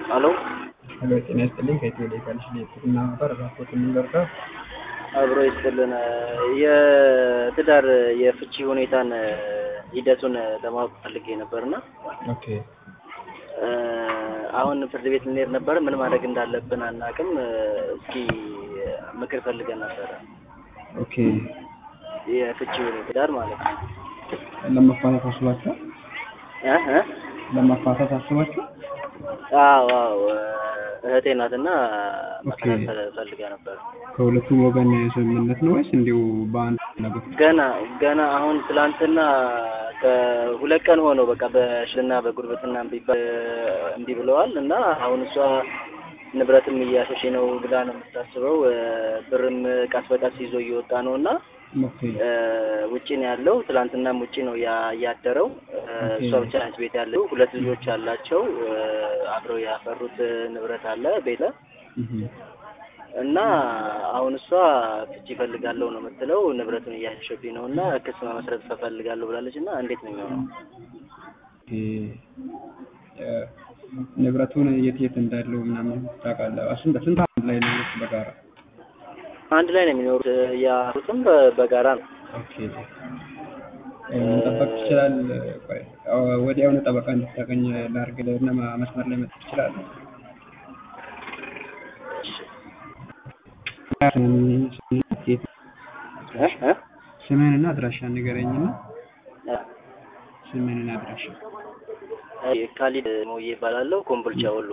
ሄሎ ሄሎ ጤና ይስጥልኝ ከኢትዮ ሌጋል ሽሌትና ነበር ራፖርት የምንደርሰው አብሮ ይስጥልን። የትዳር የፍቺ ሁኔታን ሂደቱን ለማወቅ ፈልጌ ነበርና ኦኬ አሁን ፍርድ ቤት ልንሄድ ነበር። ምን ማድረግ እንዳለብን አናውቅም። እስኪ ምክር ፈልገን ነበረ። ኦኬ የፍቺ ትዳር ማለት ነው። ለመፋታት አስባችኋል? እ እ ለመፋታት አስባችኋል? አዎ አዎ እህቴ ናትና መከታተል ፈልጋ ነበር። ከሁለቱም ወገን ስምምነት ነው ወይስ እንዲሁ በአንድ ነገር? ገና ገና አሁን ትላንትና ከሁለት ቀን ሆነው በቃ በሽልና በጉርብትና እምቢ በ- እምቢ ብለዋል እና አሁን እሷ ንብረትም እያሸሼ ነው ብላ ነው የምታስበው። ብርም ቀስ በቀስ ይዞ እየወጣ ነው እና ኦኬ ውጭ ነው ያለው። ትላንትናም ውጭ ነው ያ- ያደረው። እሷ ብቻ ነች ቤት ያለው። ሁለት ልጆች አላቸው። አብረው ያፈሩት ንብረት አለ ቤተ እህ እና አሁን እሷ ፍቺ እፈልጋለሁ ነው የምትለው። ንብረቱን እያሸሸብኝ ነው እና ክስ መመስረት እፈልጋለሁ ብላለች። እና እንዴት ነው የሚሆነው? ኦኬ እ ንብረቱን የት የት እንዳለው ምናምን ታውቃለህ? ስንት ስንት አንድ ላይ ነው ወይስ በጋራ? አንድ ላይ ነው የሚኖሩት። ያሉትም በ- በጋራ ነው። ኦኬ እ መጠበቅ ትችላለህ? ቆይ አ- ወዲያውኑ ጠበቃ እንድታገኝ ላድርግልህ እና ማ- መስመር ላይ መጥተህ ትችላለህ? እ እ ስምህንና አድራሻ ንገረኝና እ ስምህንና አድራሻ ካሊድ ሞዬ ይባላለሁ። ኮምቦልቻ ወሎ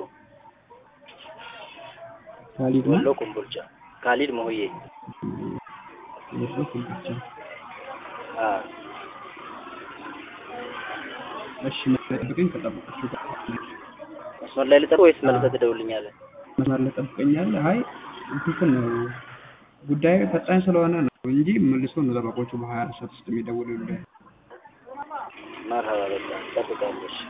ካሊድ ወሎ ነው ኮምቦልቻ ካሊድ ሞዬ የት ብቻ አ እሺ መጠብቀኝ ከጠበቃችሁ ጋር መስመር ላይ ልጠብቅ ወይስ መልሰህ ትደውልኛለህ? መስመር ላይ ጠብቀኛለህ አይ እንትን ነው ጉዳዩ ፈጣን ስለሆነ ነው እንጂ መልሶ ነው ጠበቆቹ በሀያ አራት ሰዓት ውስጥ የሚደውሉልህ መርሀባ በቃ እጠብቃለሁ። እሺ።